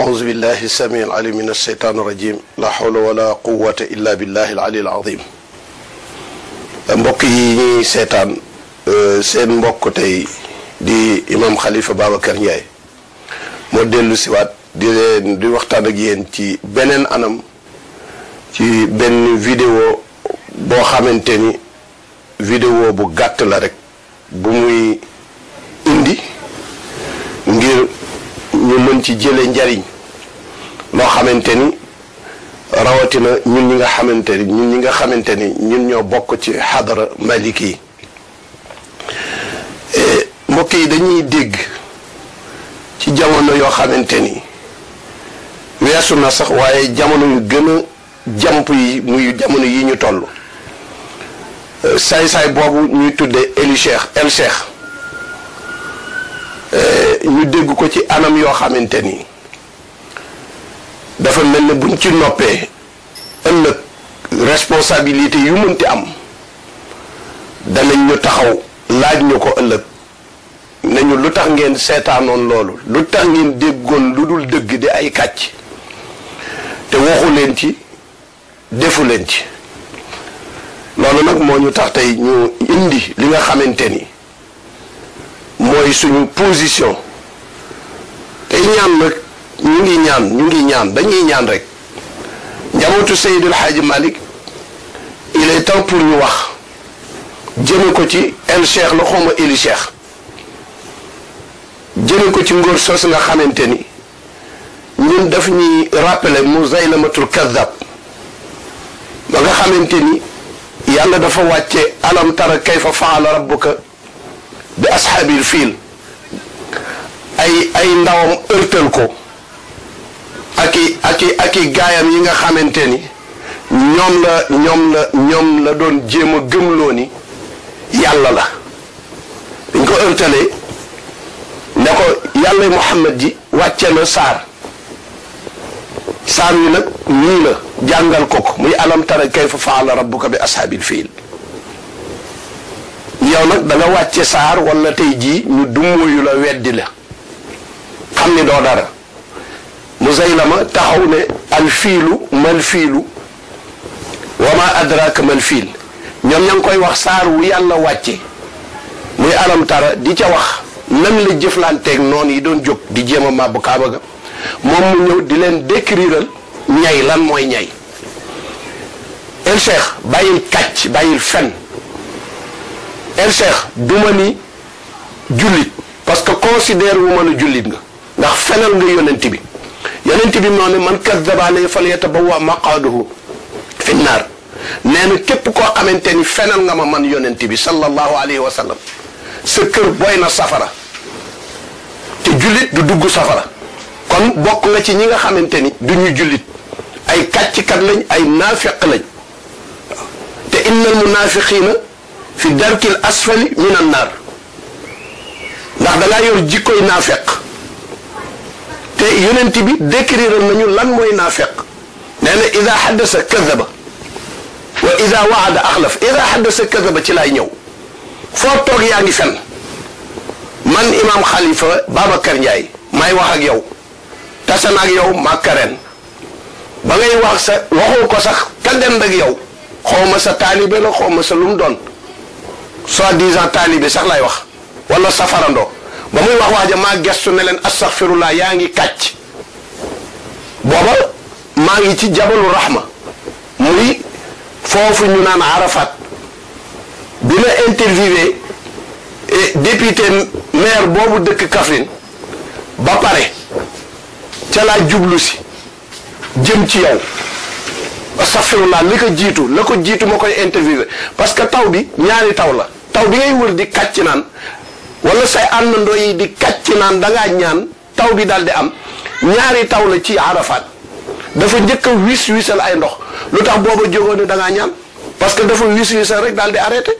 أعوذ بالله السميع العليم من الشيطان الرجيم لا حول ولا قوة إلا بالله العلي العظيم mbokk yi ñuy seetaan seen mbokk tey di imam Khalifa Babacar Ndiaye moo dellu siwaat di leen di waxtaan ak yéen ci beneen anam ci benn vidéo boo xamante ni vidéo bu gàtt la rek bu muy indi ngir ñu mën ci jële njariñ loo xamante ni rawatina ñun ñi nga xamante ni ñun ñi nga xamante ni ñun ñoo bokk ci xadara maliki yi mbokk yi dañuy dégg ci jamono yoo xamante ni weesu na sax waaye jamono yu gën a jàmp yi muy jamono yi ñu toll saay-saay boobu ñuy tuddee Eli Cheikh El Cheikh ñu dégg ko ci anam yoo xamante ni dafa mel ne buñ ci noppee ëllëg responsabilité yu mënti am danañ ñu taxaw laaj ñu ko ëllëg nañu lu tax ngeen seetaanoon loolu lu tax ngeen déggoon lu dul dëgg di ay kàcc te waxu leen ci defu leen ci loolu nag moo ñu tax tey ñu indi li nga xamante ni mooy suñu position tey ñaan nag ñu ngi ñaan ñu ngi ñaan dañuy ñaan rek njabootu Seydil Hadji Malick il est temps pour ñu wax jëme ko ci el cheikh la xawma eli cheikh jëme ko ci ngóor sos nga xamante ni ñun daf ñuy rappeler Musaylamatul Kadab ba nga xamante ni yàlla dafa wàcce alam tara kayfa faala rabbuka bi ashaabil fiil ay ay ndawam ërtal ko ak i ak i ak i gaayam yi nga xamante ni ñoom la ñoom la ñoom la doon jéem a gëmloo ni yàlla la dañ ko ërtalee ne ko yàlla Muhammad ji wàcce na saar saar wi nag nii la jàngal ko ko muy alam tara kayfa faala rabbuka bi ashaabil fiil yow nag da nga wàcce saar wala tey jii ñu dummóoyu la weddi la xam ni doo dara Musaylama taxaw ne alfiilu mal fiilu wa ma adraka mal fiil ñoom ña ngi koy wax saar wu yàlla wàcce muy alam tara di ca wax nan la jëflanteeg noonu yi doon jóg di jéem a màbbu kaaba ga moom mu ñëw di leen décriral ñay lan mooy ñay el cheikh bàyyil kàcc bàyyil fen el cheikh duma ni jullit parce que considère wu ma la jullit nga ndax fenal nga yonent bi yonent bi moo ne man kaddaba alayya falyatabawwa maqaadahu fi naar nee na képp koo xamante ni fenal nga ma man yonent bi sallallahu alayhi wa sallam sa kër boy na safara te jullit du dugg safara kon bokk nga ci ñi nga xamante ni du ñu jullit ay kàcckat lañ ay naafiq lañ te innal munaafiqiina fi darkil asfali min an naar ndax da ngaa yor jikkoy naafeq te yonent bi décrire nañu lan mooy naafeq nee na ida xaddasa kadaba wa ida waada axlaf ida xaddasa kadaba ci laay ñëw foo toog yaa ngi fen man imam xalifa Babacar Ndiaye may wax ak yow tase na ak yow màkkareen ba ngay wax sa waxoo ko sax ka dend ak yow xaw ma sa taalibe la xaw ma sa lu mu doon soi-disant taalibe sax lay wax wala safarandoo ba muy wax waaja maa gestu ne leen astaxfirullah yaa ngi kàcc booba maa ngi ci jabalu rahma muy foofu ñu naan arafat bi ma interviewé député maire boobu dëkk Kaffrine ba pare ca laa jublu si jëm ci yow astaxfirullah li ko jiitu la ko jiitu ma koy interviewé parce que taw bi ñaari taw la taw bi ngay wër di kàcc naan wala say àndandoo yi di kàcc naan dangaa ñaan taw bi daal di am ñaari taw la ci arafat dafa njëkk a wis wisal ay ndox lu tax booba jógoon ne dangaa ñaan parce que dafa wis wisal rek daal di arrêté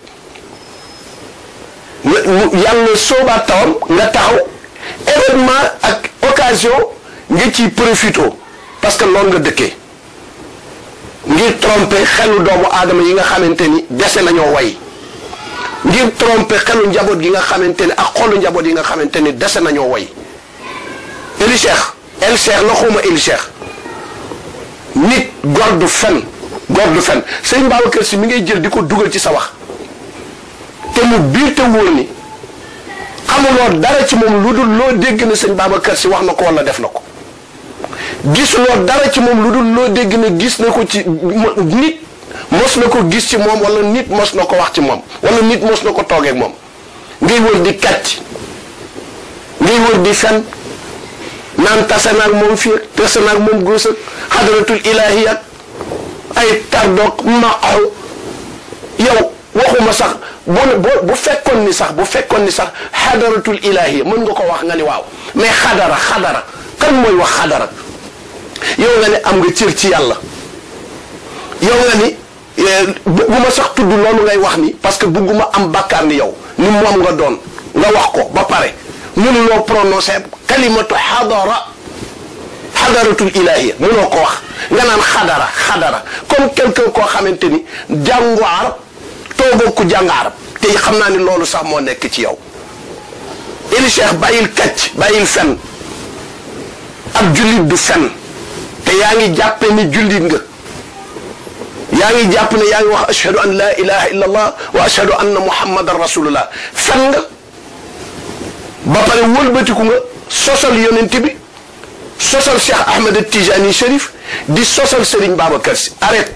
yàlla soobaat tawam nga taxaw événement ak occasion nga ciy profito parce que loolu nga dëkkee ngir tromper xelu doomu aadama yi nga xamante ni dese nañoo way ngir tromper xelu njaboot gi nga xamante ni ak xolu njaboot yi nga xamante ni dese nañoo way Eli Cheikh el cheikh la xawma el cheikh nit góor du fen góor du fen sëñ Babacar si mi ngay jël di ko dugal ci sa wax te mu biir te wóor ni xamuloo dara ci moom lu dul loo dégg ne sëñ Babacar si wax na ko wala def na ko gisuloo dara ci moom lu dul loo dégg ne gis na ko ci nit mos na ko gis ci moom wala nit mos na ko wax ci moom wala nit mos na ko toogeek moom ngay wër di kàcc ngay wër di fen naan tase naag moom fii ak tase naag moom góos ak xadaratul ilaahi ak ay tardoog maqaw yow waxuma sax bu bu fekkoon ni sax bu fekkoon ni sax xadaratul ilaahi mën nga ko wax nga ni waaw mais xadara xadara kan mooy wax xadara yow nga ne am nga cër ci yàlla yow nga ni bugguma sax tudd loolu ngay wax ni parce que bugguma am bàkkaar ni yow ni moom nga doon nga wax ko ba pare mënuloo prononcé kalimatu xadara xadaratul ilaahiya mënoo ko wax nga naan xadara xadara comme quelqu'un koo xamante ni jàngu arab toogoo ku jàng arab te xam naa ni loolu sax moo nekk ci yow ili cheikh bàyyil kacc bàyyil fen ab jullit du fen te yaa ngi jàppe ni jullit nga yaa ngi jàpp ne yaa ngi wax ashhadu an la ilaha illa allah wa ashhadu anna muhammadan rasulullah fen nga ba pare wëlbatiku nga sosal yonent bi sosal Cheikh Ahmed Tijani Cherif di sosal Serigne Babacar Sy arrête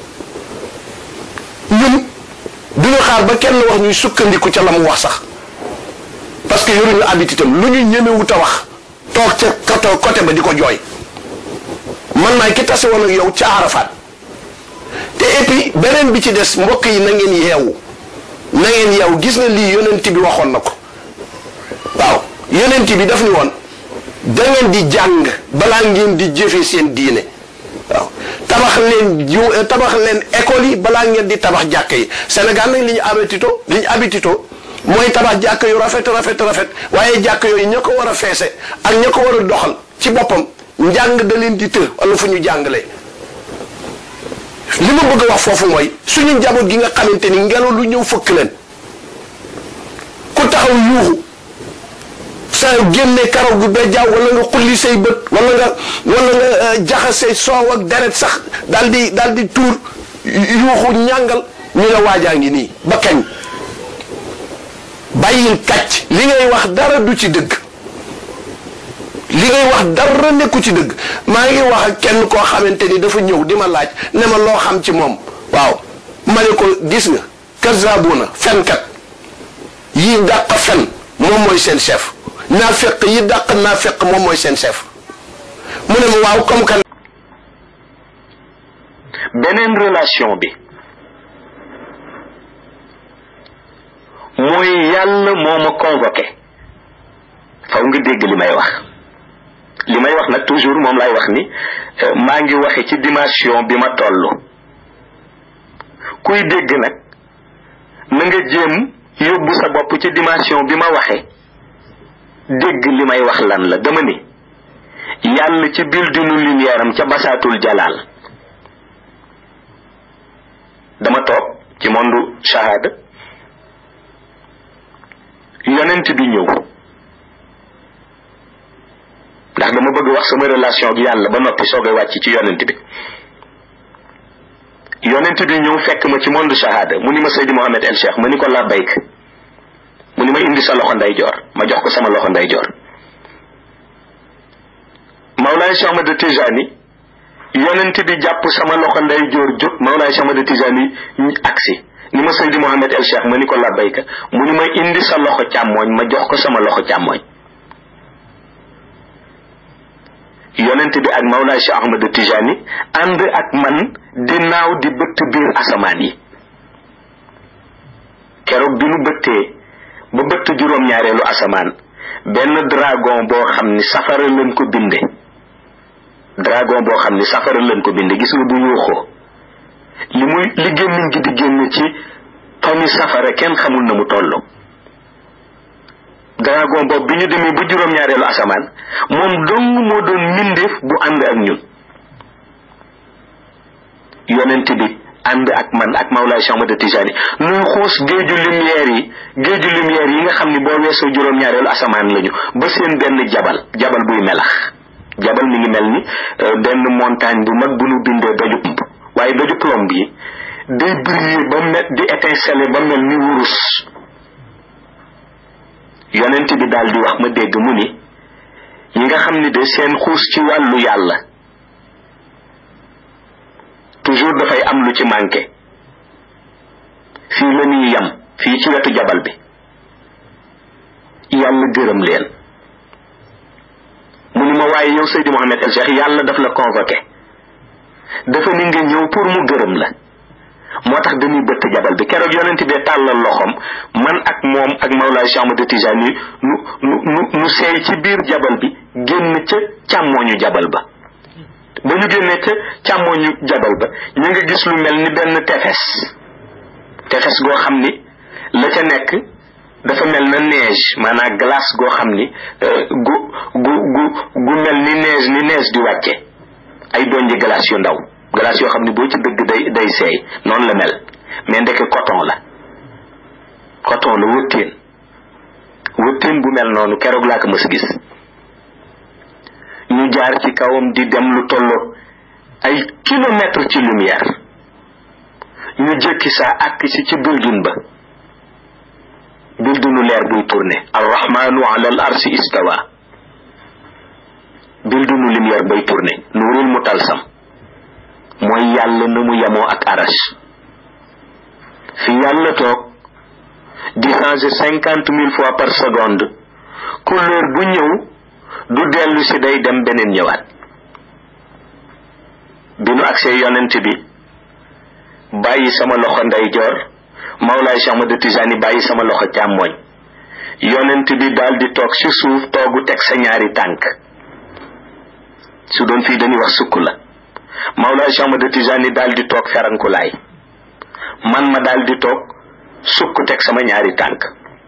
ñun duñu xaar ba kenn wax ñuy sukkandiku ca la mu wax sax parce que yoruñu habitude am lu ñu ñemewut a wax toog ca côté côté ba di ko jooy man maay ki tase woon ak yow ca Arafat te et puis beneen bi ci des mbokk yi na ngeen yeewu na ngeen yeewu gis nga lii yonent bi waxoon na ko waaw yonent bi daf ni woon da ngeen di jàng balaa ngeen di jëfe seen diine waaw tabax leen ju tabax leen école yi balaa ngeen di tabax jàkk yi Sénégal nag li ñu habitito li ñu habitito mooy tabax jàkk yu rafet rafet rafet waaye jàkk yooyu ña ko war a feese ak ña ko war a doxal ci boppam njàng da leen di të wala fu ñu jàngalee li ma bëgg a wax foofu mooy suñu njaboot gi nga xamante ni ngelaw lu ñëw fëkk leen ku taxaw yuuxu sa génne karaw gu ba jaaw wala nga xulli say bët wala nga wala nga jaxase soow ak deret sax daal di daal di tuur yuuxu ñàngal ñu ne waajaa ngi nii ba kañ bàyyil kàcc li ngay wax dara du ci dëgg li ngay wax dara nekku ci dëgg maa ngi wax ak kenn koo xamante ni dafa ñëw di ma laaj ne ma loo xam ci moom waaw ma ne ko gis nga kazabuna fenkat yi dàq fen moom mooy seen chef naafeq yi dàq naafeq moom mooy seen chef mu ne ma waaw comme kan beneen relation bi mooy yàlla moo ma convoqué faw nga dégg li may wax li may wax nag toujours moom lay wax ni maa ngi waxe ci dimension bi ma toll kuy dégg nag na nga jéem yóbbu sa bopp ci dimension bi ma waxe dégg li may wax lan la dama ni yàlla ci bildinu lumière am ca basaatul jalaal dama toog ci mondu shahada yonent bi ñëw ndax dama bëgg wax sama relation ak yàlla ba noppi soogay wàcc ci yonent bi yonent bi ñëw fekk ma ci monde shahada mu ni ma Seydi Mohamed El Cheikh ma ni ko labbayk mu ni ma indi sa loxo ndeyjoor ma jox ko sama loxo ndeyjoor Mawlaay Cheikh Ahmad Tijani yonent bi jàpp sama loxo ndeyjoor jóg Mawlaay Cheikh Ahmad Tijani aksi ni ma Seydi Mohamed El Cheikh ma ni ko labbayka mu ni ma indi sa loxo càmmooñ ma jox ko sama loxo càmmooñ yonent bi ak Mawlaay Cheikh Ahmad Tijani ànd ak man di naaw di bëtt biir asamaan yi keroog bi nu bëttee ba bëtt juróom-ñaareelu asamaan benn dragon boo xam ni safara leen ko binde dragon boo xam ni safara leen ko binde gis nga bu yuuxoo li muy li gémmiñ gi di génn ci toni safara kenn xamul na mu toll dragon boobu bi ñu demee ba juróom-ñaareelu asamaan moom dong moo doon mbindeef bu ànd ak ñun yonent bi ànd ak man ak Mawlaay Cheikh Ahmad Tijani nuy xuus géeju lumière yi géeju lumière yi nga xam ni boo weesoo juróom-ñaareelu asamaan lañu ba seen benn jabal jabal buy melax jabal mi ngi mel ni benn montagne bu mag bu nu bindee doju plomb waaye doju plomb yi day briller ba mel di étinceler ba mel ni wurus yonent bi daal di wax ma dégg mu ni yi nga xam ni de seen xuus ci wàllu yàlla toujours dafay am lu ci manqué fii la ñuy yam fii ci wetu jabal bi yàlla gërëm leen mu ni ma waaye yow Seydi Mohamed El Cheikh yàlla daf la convoqué dafa ni nga ñëw pour mu gërëm la moo tax dañuy bëtt jabal bi keroog yonent bee tàllal loxoom man ak moom ak Mawlaay Cheikh Ahmad Tijani nu nu nu nu seey ci biir jabal bi génn ca càmmooñu jabal ba ba ñu génnee ca càmmooñu jabal ba ñu nga gis lu mel ni benn tefes tefes goo xam ni la ca nekk dafa mel na neige maanaam glace goo xam ni gu gu gu gu mel ni neige ni neige di wàcce ay donji glace yu ndaw glace yoo xam ni boo ci dëgg day day seey noonu la mel mais ndeke coton la coton la wëttéen wëttéen bu mel noonu keroog laa ko mës a gis ñu jaar ci kawam di dem lu tolloo ay kilomètre ci lumière ñu jëkki saa àkk si ci building ba buildingu leer buy tourné arrahmanu ala al arsi istawa buildingu lumière bay tourné nuurul mu talsam mooy yàlla na mu yemoo ak arash fi yàlla toog di changer cinquante mille fois par seconde couleur bu ñëw du dellu si day dem beneen ñëwaat bi nu agsee yonent bi bàyyi sama loxo ndeyjoor Mawlaay Cheikh Ahmad Tijani bàyyi sama loxo càmmooñ yonent bi daal di toog ci suuf toogu teg sa ñaari tànk su doon fii dañuy wax sukk la Mawlaay Cheikh Ahmad Tijani daal di toog ferankulaay man ma daal di toog sukk teg sama ñaari tànk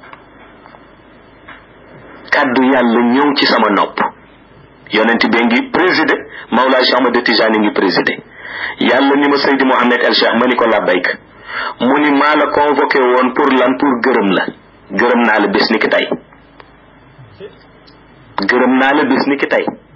kàddu yàlla ñëw ci sama nopp yonent bi ngi présidé Mawlaay Cheikh Ahmad Tijani ngi présidé yàlla ni ma Seydi Mohamed El Cheikh ma ni ko labbayk mu ni maa la convoqué woon pour lan pour gërëm la gërëm naa la bis ni ki tey gërëm naa la bis ni ki tey